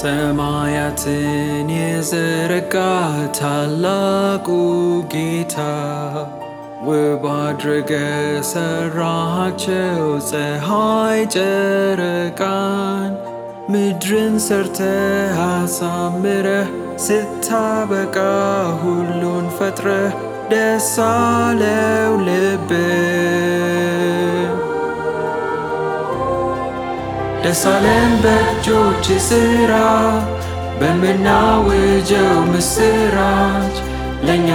ሰማያትን የዘረጋ ታላቁ ጌታ ውብ አድርገ ሰራሃቸው ፀሐይ ጨረቃን ምድርን ሰርተ አሳምረህ ስታበቃ ሁሉን ፈጥረህ ደስ አለው ልብህ ደስ አለን በእጆች ስራ በምናውጀው ምስራች ለእኛ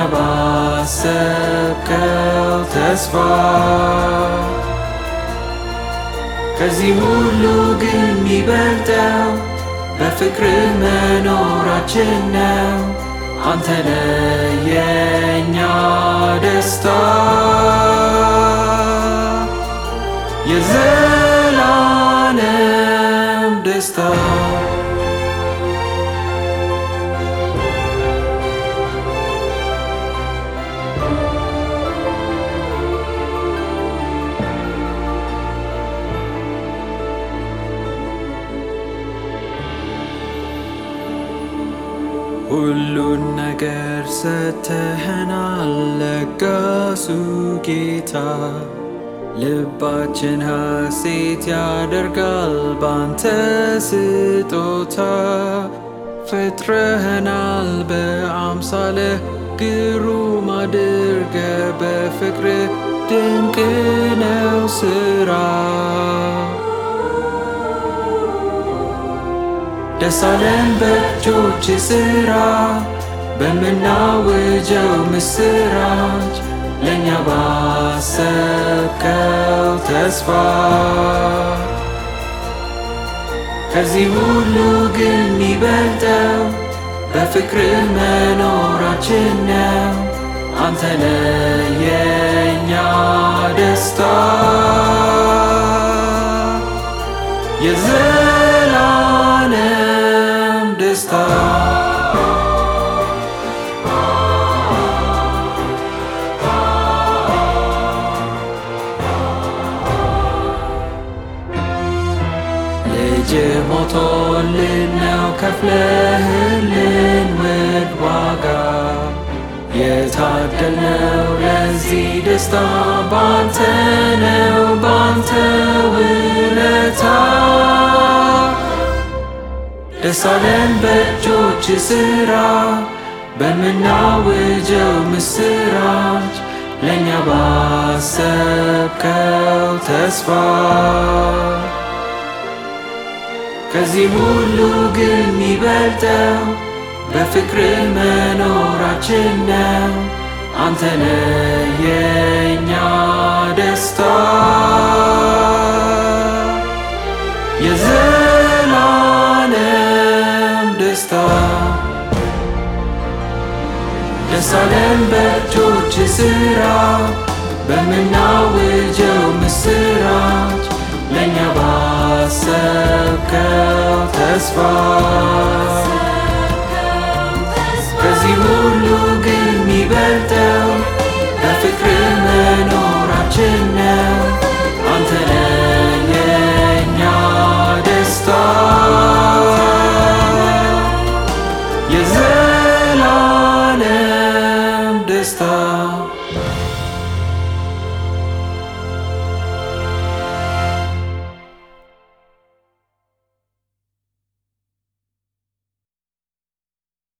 ባሰብከው ተስፋ ከዚህ ሁሉ ግን የሚበልጠው በፍቅር መኖራችን ነው። አንተ ለየኛ ደስታ የዘላለም ደስታ ሁሉን ነገር ሰተኸናል ለጋሱ ጌታ ልባችን ሐሴት ያደርጋል ባንተ ስጦታ ፈጥረኸናል በአምሳልህ ግሩም አድርገ በፍቅር ድንቅ ነው ስራ ደስ አለን በእጆች ስራ በምናውጀው ምስራች ለእኛ ባሰብከው ተስፋ ከዚህ ሁሉ ግን የሚበልጠው በፍቅር መኖራችን ነው። አንተ ለየኛ ደስታ የዘላለም ደስታ ልጅ ሞቶልን ነው ከፍለህልን ውድ ዋጋ የታደልነው ለዚህ ደስታ ባንተ ነው ባንተ ውለታ ደስ አለን በእጆች ስራ በምናውጀው ምስራች ለእኛ ባሰብከው ተስፋ ከዚህ ሁሉ ግን የሚበልጠው በፍቅር መኖራችን ነው። አንተ ለየኛ ደስታ የዘላለም ደስታ ደስ አለን በእጆች ስራ በምናውጀው ምስራች ለእኛ ባሰብከው ተስፋ ከዚህ ሁሉ ግን የሚበልጠው በፍቅር መኖራችን ነው። አንተ ለየኛ ደስታ የዘላለም ደስታ